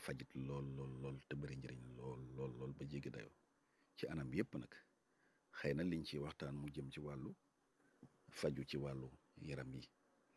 fajit lool lool lool te bëri njëriñ lool lool lool ba jéggi dayoo ci anam yépp nag xëy na liñ ci waxtaan mu jëm ci wàllu faju ci wàllu yaram yi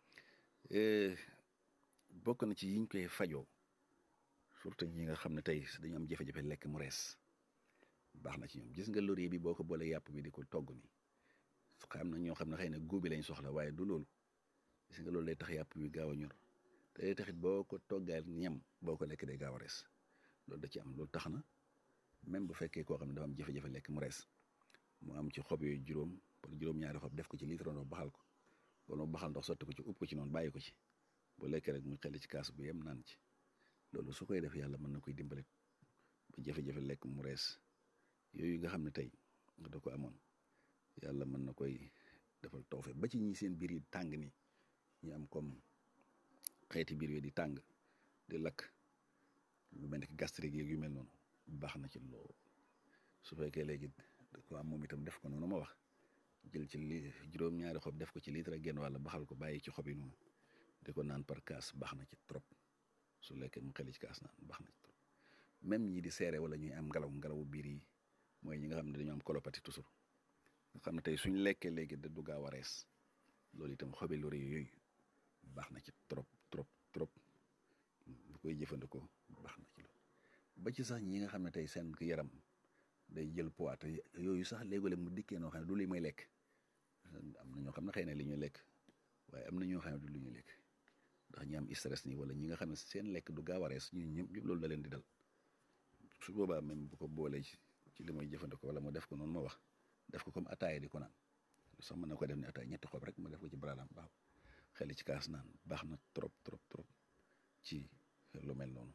bokk na ci yiñ koy fajoo surtout ñi nga xam ne tey dañu am jafe-jafe lekk mu rees baax na ci ñoom gis nga laurier bi boo ko boolee yàpp bi di ko togg ni xam na ñoo xam ne xëy na góobi lañ soxla waaye du loolu gis nga loolu day tax yàpp bi gaaw a ñor te day taxit boo ko toggaal ñam boo ko lekk day gaaw a rees loolu da ci am loolu tax na même bu fekkee koo xam ne dafa am jafe-jafe lekk mu rees mu am ci xob yooyu juróom pour juróom-ñaari xob def ko ci litre ndox baxal ko wala mu baxal ndox sotti ko ci upp ko ci noonu bàyyi ko ci bu lekkee rek mu xel ci kaas bu yem naan ci loolu su koy def yàlla mën na koy dimbale ba jafe-jafe lekk mu rees yooyu nga xam ne tey da ko amoon yàlla mën na koy defal tawfe ba ci ñi seen biir yi tàng ni ñu am comme xeeti biir yi di tàng di lakk lu mel ne gastrique yeeg yu mel noonu baax na ci lool su fekkee léegi da ko am moom itam def ko noonu ma wax jël ci li juróom-ñaari xob def ko ci litre genn wàll baxal ko bàyyi ci xob yi noonu di ko naan par kaas baax na ci trop su lekkee mu xeli ci kaas naan baax na ci trop même ñi di seere wala ñuy am ngelaw ngelawu biir yi mooy ñi nga xam ne dañoo am colopathie toujours nga xam ne tey suñ lekkee léegi da du gaaw a rees loolu itam xobi laurier yooyu baax na ci trop trop trop bu koy jëfandikoo baax na ci loolu ba ci sax ñi nga xam ne tey seen yaram day jël poids te yooyu sax léeg-léeg mu dikkee noo xam ne du li may lekk am na ñoo xam ne xëy na li ñuy lekk waaye am na ñoo xam ne du li ñuy lekk ndax ñi am stress nii wala ñi nga xam ne seen lekk du gaaw a rees ñu ñëpp ñëpp loolu da leen di dal su boobaa même bu ko boolee ci li may jëfandikoo wala mu def ko noonu ma wax def ko comme ataaya di ko naan sax mën na ko def ne ataaya ñetti xob rek mu def ko ci baralam baax xel ci kaas naan baax na trop trop trop ci lu mel noonu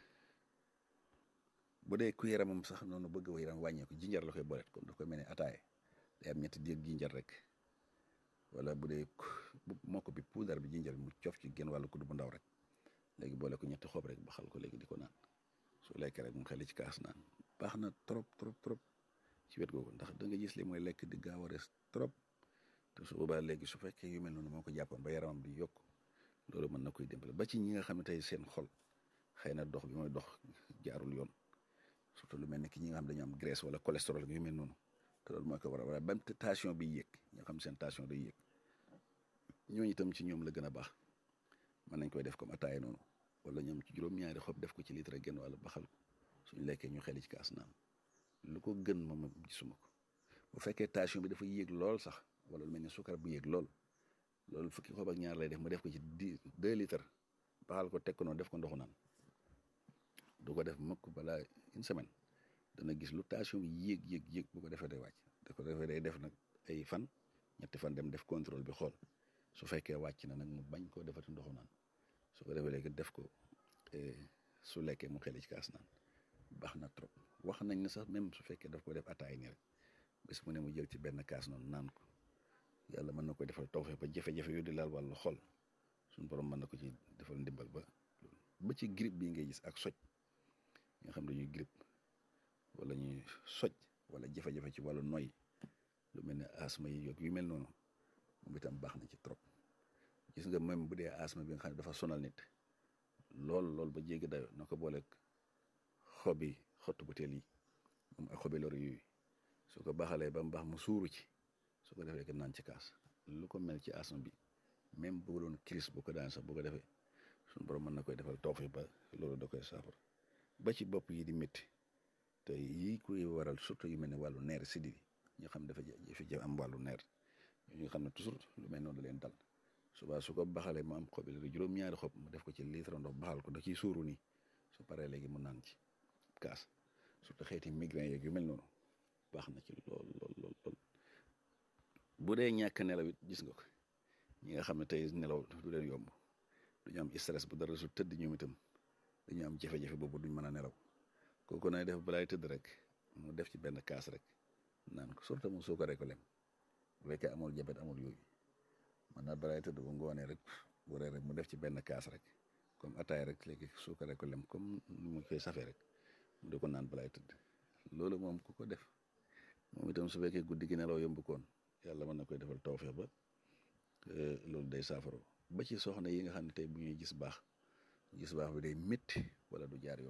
bu dee ku yaramam sax noonu bëgg wa yaram wàññeeku jinjar la koy booleet comme daf koy mel ne ataaya day am ñetti diir jinjar rek wala bu dee mokk bi puudar bi jinjar bi mu cof ci genn wàllu kudd bu ndaw rek léegi boole ko ñetti xob rek ba xal ko léegi di ko naan su lekkee rek mu xel ci kaas naan baax na trop trop trop ci wet googu ndax da nga gis li mooy lekk di gaaw a res trop te su boobaa léegi su fekkee yu mel noonu moo ko jàppoon ba yaramam di yokk loolu mën na koy dimbale ba ci ñi nga xam ne tey seen xol xëy na dox bi mooy dox jaarul yoon surtout lu mel ne ki ñi nga xam dañu am graisse wala cholestérol yu mel noonu te loolu mooy ko war a ba tension bi yéeg ñoo xam seen tension day yéeg ñooñu itam ci ñoom la gën a baax mën nañ koy def comme ataaya noonu wala ñoom ci juróom-ñaari xob def ko ci litre genn wala baxal ko suñu lekkee ñu xeli ci kaas naan lu ko gën moom gisuma ko bu fekkee tension bi dafa yéeg lool sax wala lu mel ni sukar bu yéeg lool loolu fukki xob ak ñaar lay def mu def ko ci dix deux litres baxal ko teg ko noonu def ko ndoxu naan du ko def mukk balaa une semaine dana gis lu tension bi yéeg yéeg yéeg bu ko defee day wàcc da ko defee day def nag ay fan ñetti fan dem def contrôle bi xool su fekkee wàcc na nag mu bañ koo defati ndoxu naan su ko defee léegi def ko su lekkee mu xeli ci kaas naan baax na trop wax nañ ne sax même su fekkee daf ko def ataay nii rek bés mu ne mu jël ci benn kaas noonu naan ko yàlla mën na koy defal tawfeex ba jafe-jafe yooyu di laal wàllu xol suñu borom mën na ko ci defal ndimbal ba ba ci grippe bii ngay gis ak soj nga xam dañuy grippe wala ñuy soj wala jafe-jafe ci wàllu noy lu mel ne asma yi yokk yu mel noonu moom itam baax na ci trop gis nga même bu dee asma bi nga xam ne dafa sonal nit lool lool ba jéggi dayo na ko booleeg xobi xottu butéel yi moom ak xobi lor yooyu su ko baaxalee ba mu baax mu suuru ci su ko defee que naan ci kaas lu ko mel ci asma bi même bu doon crise bu ko daan sax bu ko defee suñu borom mën na koy defal tawfeex ba loolu da koy saafara ba ci bopp yi di métti te yii koy waral surtout yu mel ne wàllu neer siddi ñoo xam dafa jafe-jafe am wàllu neer ñu xam ne toujours lu mel noonu da leen dal suba su ko baxalee mu am xob yi juróom-ñaari xob mu def ko ci litre ndox baxal ko da ciy suuru nii su paree léegi mu naan ci kaas surtout xeeti migraine yeeg yu mel noonu baax na ci lool lool lool lool bu dee ñàkk nelaw it gis nga ko ñi nga xam ne tey nelaw du leen yomb duñu am stress bu dara su tëdd ñoom itam dañu am jafe-jafe boobu duñ mën a nelaw kooku nay def balaay tëdd rek mu def ci benn kaas rek naan ko surtout mu suukaree ko lem bu fekkee amul jabet amul yooyu man naa balaay tëdd bu ngoonee rek bu ree rek mu def ci benn kaas rek comme ataay rek léegi suukaree ko lem comme ni mu koy safee rek mu di ko naan balaay tëdd loolu moom ku ko def moom itam su fekkee guddi gi nelaw yomb koon yàlla mën na koy defal tawfeex ba loolu day saafaro ba ci soxna yi nga xam ne tey bu ñuy gis baax gis baax bi day métti wala du jaar yoon